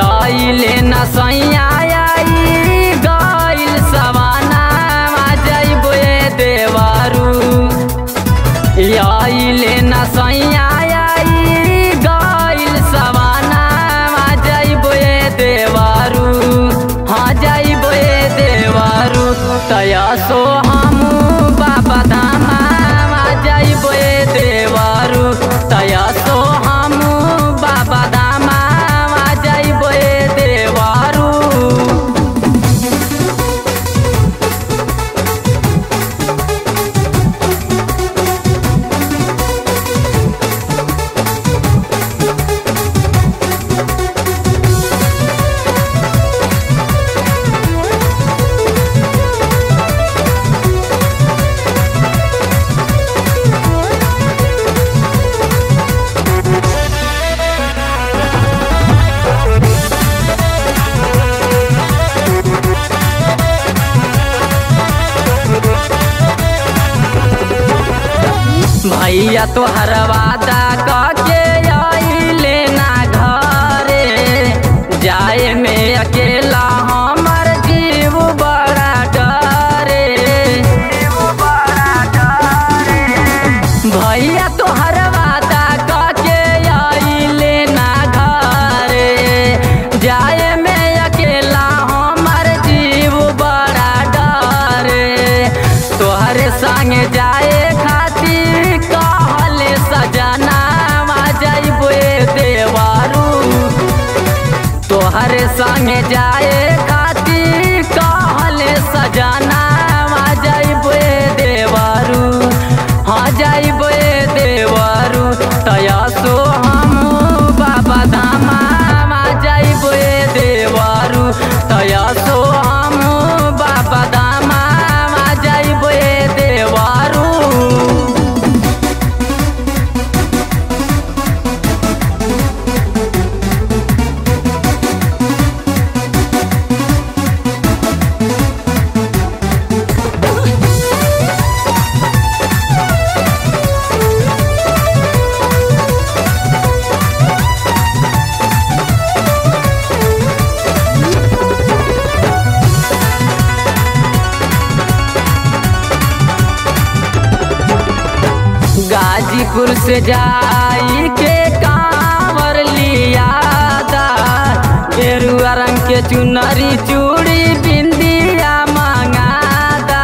आइले न सैया आई गइल सवाना जइबो ए देवारू आइले न सैया आई गइल सवाना जइबो ए देवारू हाँ जइबो ए देवारू तया सो हमू बाबा धामा जइबो ए देवारू तया सो हमू बाबा धामा जइबो ए देवारू भैया तोहर वादा कके आइले ना घरे जाए में अकेला हमर जीव बड़ा डरे भैया तोहर वादा कके आइले ना घरे जाए में अकेला हमर जीव बड़ा डरे तोहरे संगे जाए खातिर कहले सजना जइबो देवारू तोहरे संगे जाए खातिर कहले सजना जइबो देवारू हाँ जइबो देवारू तया सो हम बाबा धामा जइबो देवारू तया सो हम बाबा धामा जइबो देवारू गाजीपुर से जाई के कांवर लिया दा गेरुआ रंग के चुनरी चूड़ी बिंदिया मंगादा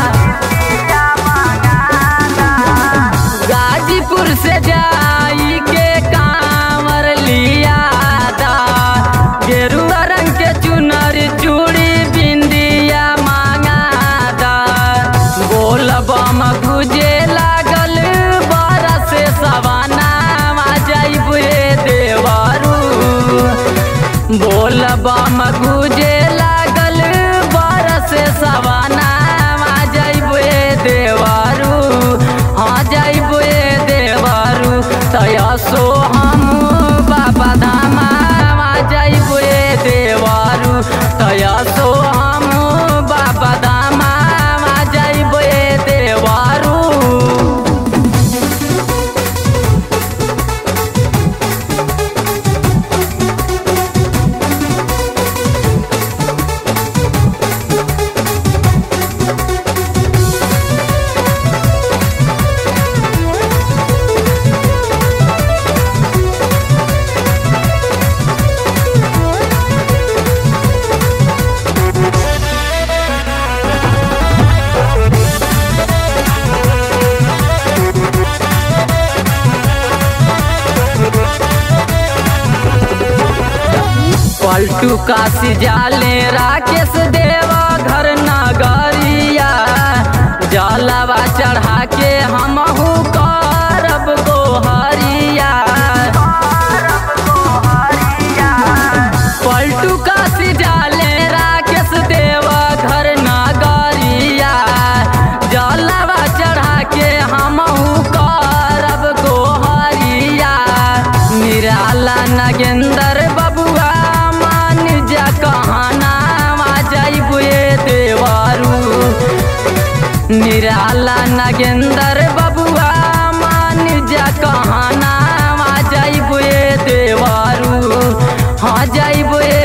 गाजीपुर से जाई के कांवर लिया दा गेरुआ रंग के चुनरी चूड़ी बिंदिया मंगादा बोल बम गुजे लागल बरस सवाना जइबो देवारू बोल बम गुजे लागल बरस सवाना जइबो देवारू हाँ जइबो देवारू तया सो हम बाबा धामा जइबो देवारू तया सो हम बाबा धामा जइबो देवारू पलटू काशी जाले राकेश देवा घर नगरिया जलवा चढ़ा के हमहू करब गोहरिया पलटू काशी जाले राकेश देवा घर नगरिया जलवा चढ़ा के हमहू करब गोहरिया निराला नगेंदर बबुआ मान जा कहना जइबो देवारू निराला नगेंदर बबुआ मान जा कहना जइबो देवारू हाँ जाइब ए